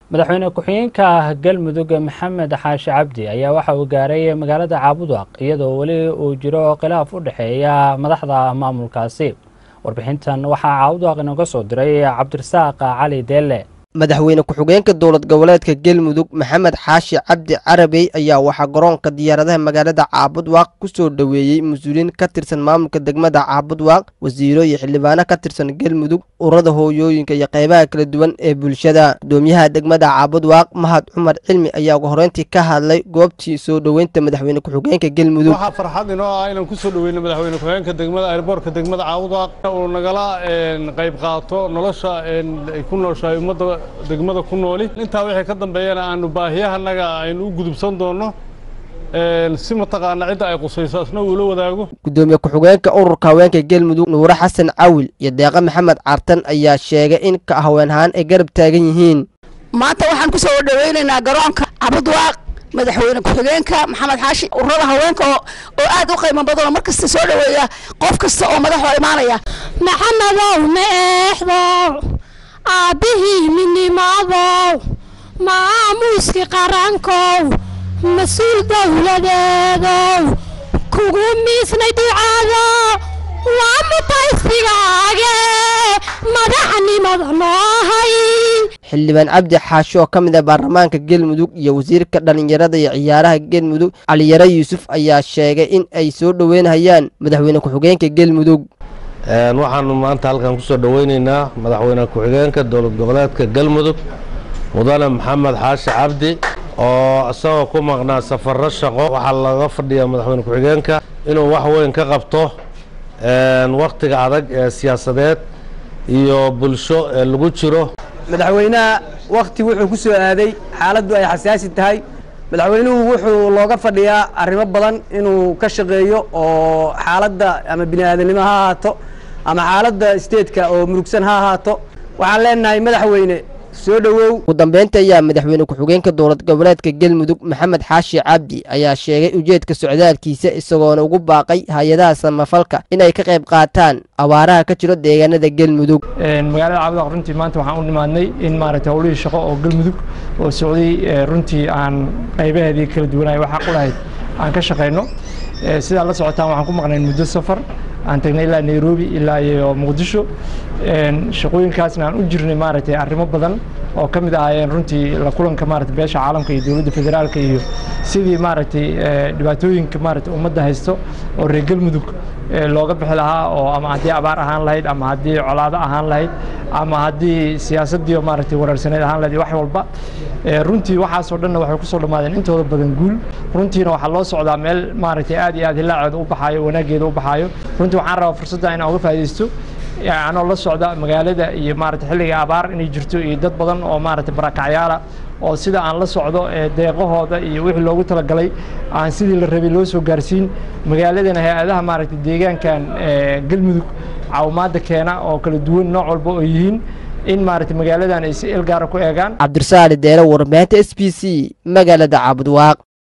madaxweyne ku-xigeenka galmudug maxamed xaashi cabdi ayaa waxa uu gaaray magaalada caabudwaq iyadoo weli uu jiro khilaaf u dhexeeya madaxda maamulkaasi warbixintan waxaa caabudwaq inooga soo diray cabdirasaaq cali deelle madaxweyne ku-xigeenka dowlad goboleedka galmudug maxamed xaashi cabdi carabey ayaa waxaa garoonka diyaaradaha magaalada caabudwaaq ku soo dhoweeyey mas-uuliyiin ka tirsan maamulka degmada caabudwaaq wasiiro iyo xildhibaano ka tirsan galmudug ururada hooyooyinka iyo qaybaha kala duwan ee bulshada gudoomiyaha degmada caabudwaaq mahad cumar cilmi ayaa ugu horeyntii ka hadlay goobtii soo dhoweynta madaxweyne ku-xigeenka galmudug waxaa farxad inoo ah inaan ku soo dhoweyno madaxweyne ku-xigeenka degmada airboortka degmada caabudwaaq uu nagala qayb qaato nolosha ay ku nooshahay ummadda degmada ku nooli intaa wixii ka dambeeyana aanu baahiyahanaga aynu u gudubsan doonno si mataqaana cidda ay qusayso asna uula wadaago gudoomiye ku-xigeenka ururka haweenka galmudug nuure xasan cawil iyo deeqe maxamed cartan ayaa sheegay in ka haween ahaan ay garab taagan yihiin maanta waxaan ku soo dhoweynaynaa garoonka cabudwaaq madaxweyne ku-xigeenka maxamed xaashi ururada haweenka oo aad u qiimo badanoo mar kasta soo dhoweeya qof kasta oo madaxoo imaanaya maxamedow meexdow aabbihii midnimadow maamuuskii qarankow mas-uul dowladeedow kugu miisnay ducaado waa mutaysigaage madaxnimada noohay xildhibaan cabdi xaashi oo ka mid ah baarlamaanka galmudug iyo wasiirka dhallinyarada iyo ciyaaraha galmudug caliyare yuusuf ayaa sheegay in ay soo dhoweynhayaan madaxweyne ku-xigeenka galmudug waxaanu maanta halkan ku soo dhoweyneynaa madaxweyne ku-xigeenka dowlad goboleedka galmudug mudane maxamed xaashi cabdi oo isagoo ku maqnaa safarro shaqo waxaa laga fadhiyaa madaxweyne ku-xigeenka inuu wax weyn ka qabto wakhtiga adag ee siyaasadeed iyo bulsho ee lagu jiro madaxweynaha wakhti wuxuu ku soo aaday xaaladdu ay xasaasi tahay madaxweynuhu wuxuu looga fadhiyaa arrimo badan inuu ka shaqeeyo oo xaaladda ama bini aadamnimo ha ahaato ama xaaladda steedka oo murugsan ha ahaato waxaan leenahay madaxweyne soo dhowow ugu dambeynta ayaa madaxweyne ku-xigeenka dowlad goboleedka galmudug maxamed xaashi cabdi ayaa sheegay ujeedka socdaalkiisa isagoona ugu baaqay hay-adaha samafalka inay ka qayb qaataan abaaraha ka jiro deegaanada galmudug magaalada caabudaq runtii maanta waxaan u nimaadnay in maaragtay howlihii shaqo oo galmudug oo socday runtii aan qaybaheedii kala duwanay waxaa qulahayd aan ka shaqayno sidaa la socotaan waxaan ku maqnayn muddo safar aan tagnay ilaa nairobi ilaa iyo muqdisho shaqooyinkaasna aan u jirnay maaragtay arrimo badan oo ka mid ahaayeen runtii la kulanka maaragtay beesha caalamka iyo dowladda federaalka iyo sidii maaragtay dhibaatooyinka maaragtay ummadda haysto oo reer galmudug looga bixi lahaa oo ama haddii abaar ahaan lahayd ama haddii colaado ahaan lahayd ama haddii siyaasaddii maaragtay waraarsaneyd ahaan lahayd wax walba runtii waxaasoo dhanna waxay kusoo dhammaadeen intooda badan guul runtiina waxaa loo socdaa meel maaragtay aad iyo aad hilaaceeda u baxaayo wanaaggeeda u baxaayo runtii waxaan rabaa fursadda inaan uga faa'iidaysto anoo la socda magaalada iyo maaragtay xilliga abaar inay jirto iyo dad badan oo maaragtay barakacyaala oo sida aan la socdo deeqahooda iyo wixii loogu talagalay aan sidii la rabay loo soo gaarsiin magaaladana hay-adaha maaragtay deegaankan galmudug caawimaadda keena oo kala duwan nooc walba oo yihiin in maaragtay magaaladan ay si ilgaara ku eegaan cabdirasaali deere warbaahinta s b c magaalada caabudwaaq